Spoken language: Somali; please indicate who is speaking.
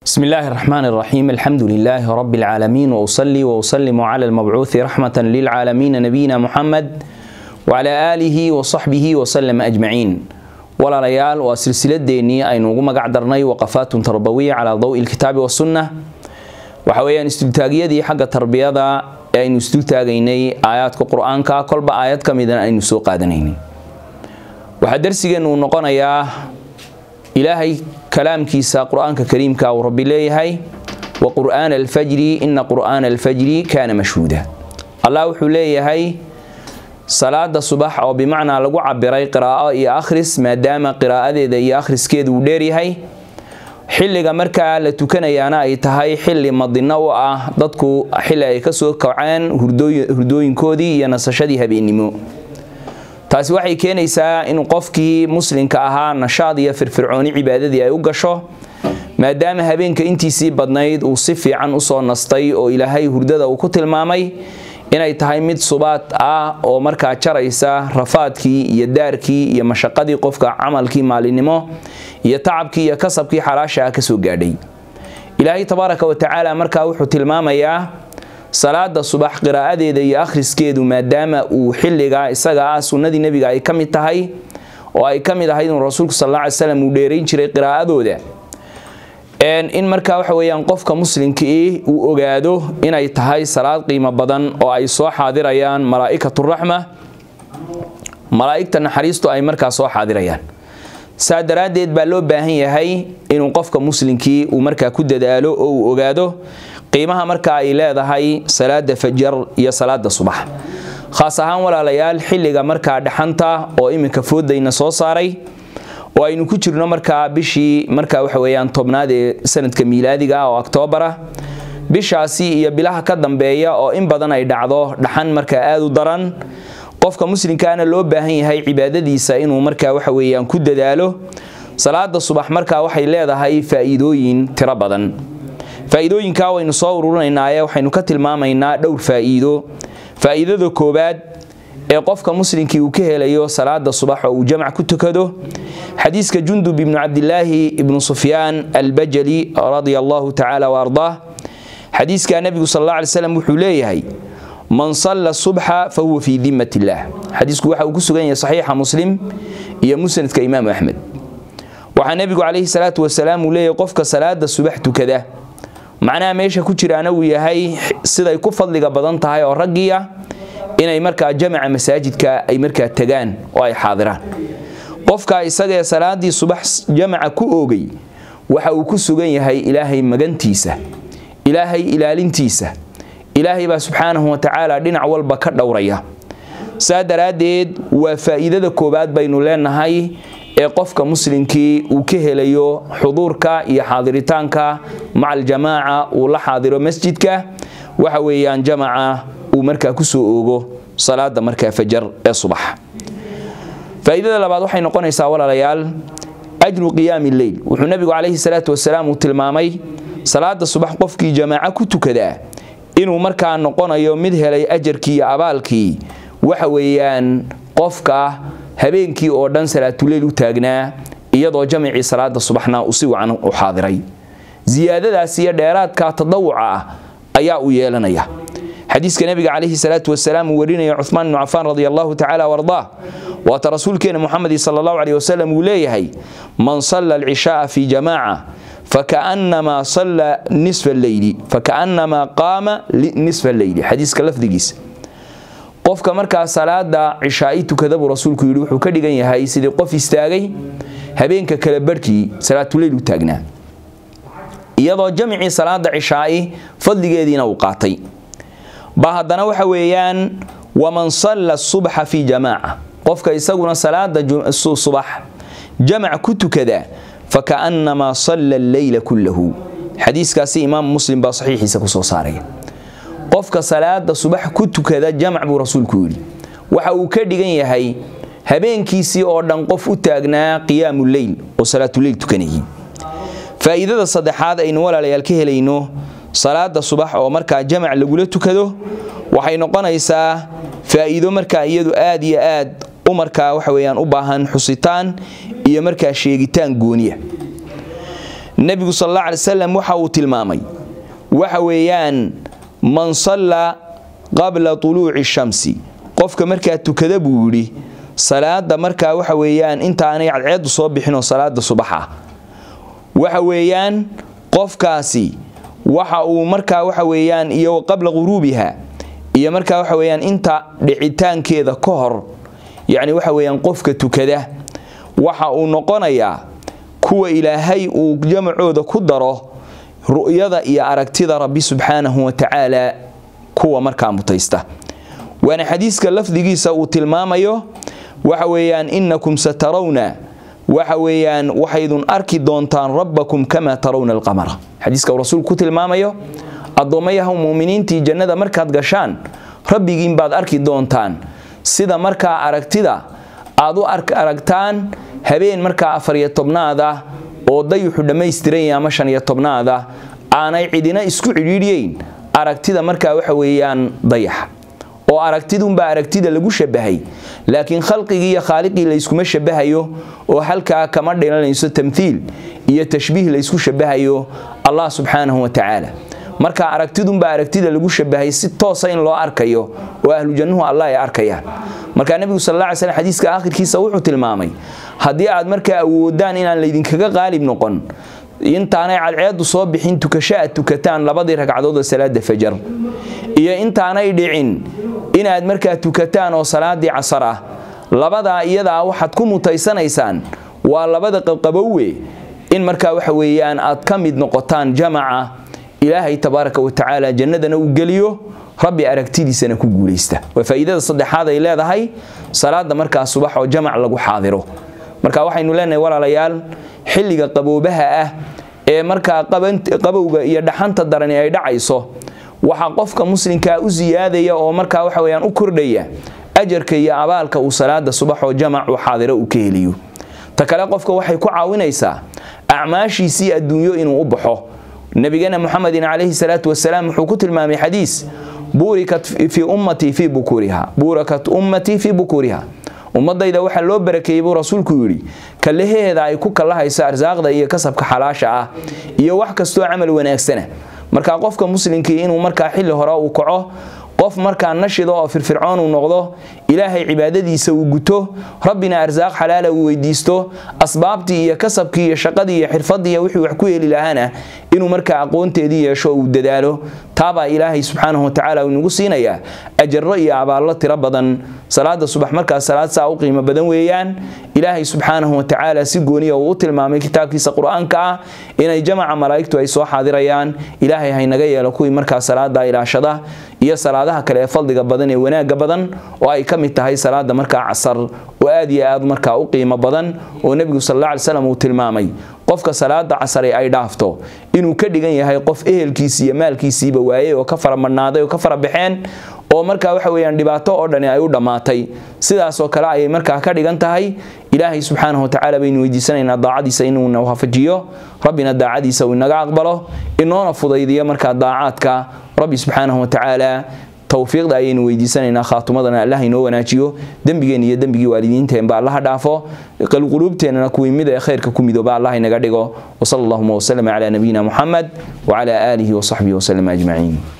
Speaker 1: بسم الله الرحمن الرحيم الحمد لله رب العالمين وأصلي وأسلم على المبعوث رحمة للعالمين نبينا محمد وعلى آله وصحبه وسلم أجمعين ولا ريال وسلسلة ديني أي نوغو مقعدرني وقفات تربوية على ضوء الكتاب والسنة وحويا استلتاقية دي حق التربية دا أي استلتاقيني آيات القرآن كا كل بآيات كميدا أي نسوق آدنيني وحدرسي أنه نقونا ilaahay kalaamkiisa qur-aanka kariimka uu rabbi leeyahay wa qur'aana alfajri ina qur'aana alfajri kaana mashhuuda allah wuxuu leeyahay salaada subax oo bimacnaa lagu cabiray qiraa'o iyo akhris maadaama qiraa'adeeda iyo akhriskeedu uu dheeryahay xilliga markaa la tukanayaana ay tahay xilli madino u ah dadku xilli ay kasoo kaceen hurdooyinkoodii iyo nasashadii habeennimo taasi waxay keenaysaa in qofkii muslimka ahaa nashaad iyo firfircooni cibaadadii ay u gasho maadaama habeenka intiisii badnayd uu si fiican usoo nastay oo ilaahay hurdada uu ku tilmaamay inay tahay mid subaad ah oo markaa jaraysa rafaadkii iyo daarkii iyo mashaqadii qofka camalkii maalinimo iyo tacabkii iyo kasabkii xalaasha ah kasoo gaadhay ilaahay tabaaraka wa tacaala markaa wuxuu tilmaamayaa salaada subax qiraa'adeeda iyo akhriskeedu maadaama uu xilligaa isaga ah sunnadii nebiga ay ka mid tahay oo ay ka mid ahayd inuu rasuulku sal alla ly slam uu dheerayn jiray qiraa'adooda in markaa waxa weeyaan qofka muslimkii uu ogaado inay tahay salaad qiimo badan oo ay soo xaadirayaan malaa'ikaturaxma malaa'igta naxariistu ay markaa soo xaadirayaan saa daraaddeed baa loo baahan yahay inuu qofka muslimkii uu markaa ku dadaalo oo uu ogaado qiimaha markaa ay leedahay salaada fajar iyo salaada subax khaas ahaan walaalayaal xilliga markaa dhaxanta oo iminka foodayna soo saaray oo aynu ku jirno markaa bishii markaa waxa weeyaan tobnaad ee sanadka miilaadiga ah oo octoobara bishaasi iyo bilaha ka dambeeya oo in badan ay dhacdo dhaxan markaa aada u daran qofka muslimkaana loo baahan yahay cibaadadiisa inuu markaa waxa weeyaan ku dadaalo salaada subax markaa waxay leedahay faa'iidooyin tiro badan faa'iidooyinkaa waynu soo ururinaynaaye waxaynu ka tilmaamaynaa dhowr faa'iido faa'iidada koowaad ee qofka muslimkii uu ka helayo salaada subax oo uu jamac ku tukado xadiiska jundub ibnu cabdilaahi ibnu sufyaan albajali radia allahu tacaala wa ardaah xadiiskaa nebigu sal alla alay slam wuxuu leeyahay man salla subxa fa huwa fii dimat illaah xadiisku waxa uu ku sugan yahay saxiixa muslim iyo musnadka imaamu axmed waxaa nebigu calayhi salaatu wasalaam uu leeyahay qofka salaada subax tukada macnaha meesha ku jiraana uu yahay siday ku fadliga badan tahay oo raggiia inay markaa jamaca masaajidka ay markaa tagaan oo ay xaadiraan qofka isagaee salaadii subax jamaca ku oogay waxa uu ku sugan yahay ilaahay magantiisa ilaahay ilaalintiisa ilaahay baa subxaanahu wa tacaala dhinac walba ka dhowraya saa daraaddeed waa faa'iidada koowaad baynu leenahay ee qofka muslimkii uu ka helayo xuduurka iyo xaadiritaanka maca aljamaaca uu la xaadiro masjidka waxa weeyaan jamaca uu markaa kusoo oogo salaada markaa fajar ee subax faa'iidada labaad waxay noqonaysaa walaalayaal ajru qiyaami lleyl wuxuu nebigu calayhi salaatu wasalaam uu tilmaamay salaada subax qofkii jamaaco ku tukadaa inuu markaa noqonayo mid helay ajarkii iyo abaalkii waxa weeyaan qofka habeenkii oo dhan salaatuleyl u taagnaa iyadoo jamacii salaada subaxna uu si wacan u xaadiray ziyaadadaas iyo dheeraadka tadawuca ah ayaa uu yeelanaya xadiiska nebiga calayhi salaatu wasalaam uu warinaya cuhmaan ibnu cafaan radi allahu tacala wardaah waata rasuulkeena muxamedi sala allahu caleyh wasalam uu leeyahay man salla alcishaaa fi jamaaca fakaannamaa salla nisfa alleyli fakaannamaa qaama nisfa alleyli xadiiska lafdigiisa qofka markaa salaada cishaa'i tukada buu rasuulku yidhi wuxuu ka dhigan yahay sidii qof istaagay habeenka kale barhkii salaatuleyl u taagnaa iyadoo jamicii salaada cishaa'i fadligeediina uu qaatay ba haddana waxa weeyaan waman salla subxa fi jamaaca qofka isaguna salaada subax jamac ku tukada fakaannamaa salla alleyla kullahu xadiiskaasi imaamu muslim baa saxiixiisa kusoo saaraya qofka salaada subax ku tukada jamac buu rasuulku yidhi waxa uu ka dhigan yahay habeenkiisii oo dhan qof u taagnaa qiyaamu leyl oo salaatuleyl tukanayay faa'iidada saddexaad aynu walaalayaal ka helayno salaada subax oo markaa jamac lagula tukado waxay noqonaysaa faa'iido markaa iyadu aad iyo aad u markaa waxa weyaan u baahan xusitaan iyo markaa sheegitaan gooniya nebigu sal alla alay wasalam waxa uu tilmaamay waxa weeyaan man sallaa qabla tuluuci shamsi qofka markaa tukada buu yidhi salaada markaa waxa weeyaan intaanay cadceedu soo bixinoo salaada subaxa waxa weeyaan qofkaasi waxa uu markaa waxa weeyaan iyo qabla quruubiha iyo markaa waxa weeyaan inta dhicitaankeeda ka hor yacni waxa weeyaan qofka tukada waxa uu noqonayaa kuwa ilaahay uu jamacooda ku daro ru'yada iyo aragtida rabbi subxaanahu wa tacaala kuwa markaa mutaysta waana xadiiska lafdigiisa uu tilmaamayo waxa weeyaan innakum satarawna waxa weeyaan waxaydun arki doontaan rabbakum kamaa tarawna alqamara xadiiska uu rasuulku ku tilmaamayo addoommayaha muuminiintii jannada markaad gashaan rabbigiin baad arki doontaan sida markaa aragtida aad u aragtaan habeen markaa afariyo tobnaada oo dayuxu dhammaystiranya ama shaniyo tobnaada aanay cidina isku cidhiidhyeyn aragtida markaa waxa weeyaan dayaxa oo aragtidunbaa aragtida lagu shabahay laakiin khalqigii iyo khaaliqii layskuma shabahayo oo halkaa kama dhilanayso tamthiil iyo tashbiih laysku shabahayo allah subxaanahu wa tacaala marka aragtidunbaa aragtida lagu shabahay si toosa in loo arkayo oo ahlu jannuhu allah ay arkayaan markaa nebigu sal alla ly slm xadiiska aakhirkiisa wuxuu tilmaamay haddii aad markaa awoodaan inaan laydinkaga qaalib noqon intaanay cadceedu soo bixin tukasho aad tukataan labadii ragcadood oo salaada fajar iyo intaanay dhicin inaad markaa tukataan oo salaadii casar ah labadaa iyadaa waxaad ku mutaysanaysaan waa labada qabqabowe in markaa waxa weeyaan aad ka mid noqotaan jamaca ilaahay tabaaraka wa tacaala jannadana uu geliyo rabbi aragtidiisana ku guulaysta waa faa'iidada saddexaad ay leedahay salaada markaa subax oo jamac lagu xaadiro marka waxaynu leenahay walaalayaal xilliga qaboobaha ah ee markaa qabowga iyo dhaxanta darani ay dhacayso waxaa qofka muslimkaa u siyaadaya oo markaa waxa weyaan u kordhaya ajarka iyo abaalka uu salaada subax oo jamac uu xaadiro uu ka heliyo ta kale qofka waxay ku caawinaysaa acmaashiisii adduunyo inuu u baxo nabigeena muxamedin calayhi salaatu wasalaam wuxuu ku tilmaamay xadiis buurikat fii ummatii fii bukuriha buurakat ummatii fii bukuriha ummadayda waxaa loo barakeeyey buu rasuulku yidhi kalaheeda ay ku kallahayso arsaaqda iyo kasabka xalaasha ah iyo wax kastoo camal wanaagsana markaa qofka muslimkii inuu markaa xilli hore uu kaco qof markaa nashido oo firfircoon uu noqdo ilaahay cibaadadiisa uu guto rabbina arsaaq xalaala uu weydiisto asbaabtii iyo kasabkii iyo shaqadii iyo xirfadii iyo wixii wax ku heli lahaana inuu markaa aqoonteedii yeesho uu dadaalo taabaa ilaahay subxaanahu watacaala uu nagu siinayaa ajaro iyo abaallo tiro badan salaada subax markaa salaad saa u qiimo badan weeyaan ilaahay subxaanahu watacaala si gooniya uu u tilmaamay kitaabkiisa qur-aanka ah inay jamaca malaa'igtu ay soo xaadirayaan ilaahay haynaga yeelo kuwii markaa salaada ilaashada iyo salaadaha kale ee fadliga badan ee wanaagga badan oo ay ka mid tahay salaada markaa casar oo aad iyo aad markaa u qiimo badan oo nebigu sal alla alay slam uu tilmaamay qofka salaada casare ay dhaafto inuu ka dhigan yahay qof ehelkiisi iyo maalkiisiiba waayey oo ka fara madhnaaday oo ka fara baxeen oo markaa waxa weyaan dhibaato oo dhani ay u dhammaatay sidaasoo kale ayay markaa ka dhigan tahay ilaahay subxaanahu watacaala baynu weydiisanaynaa daacadiisa inuuna waafajiyo rabbina daacadiisa uu inaga aqbalo inoona fudaydiyo markaa daacaadka rabbi subxaanahu watacaala towfiiqda ayaynu weydiisanaynaa khaatumadana allah inoo wanaajiyo dembigeen iyo dembigii waalidiinteenba allaha dhaafo qalquluubteennana kuwii mid ee khayrka ku midooba allah inaga dhigo wsala allahuma wslm calaa nabiyina muxamed wcala aalihi wasaxbihi wslm ajmaciin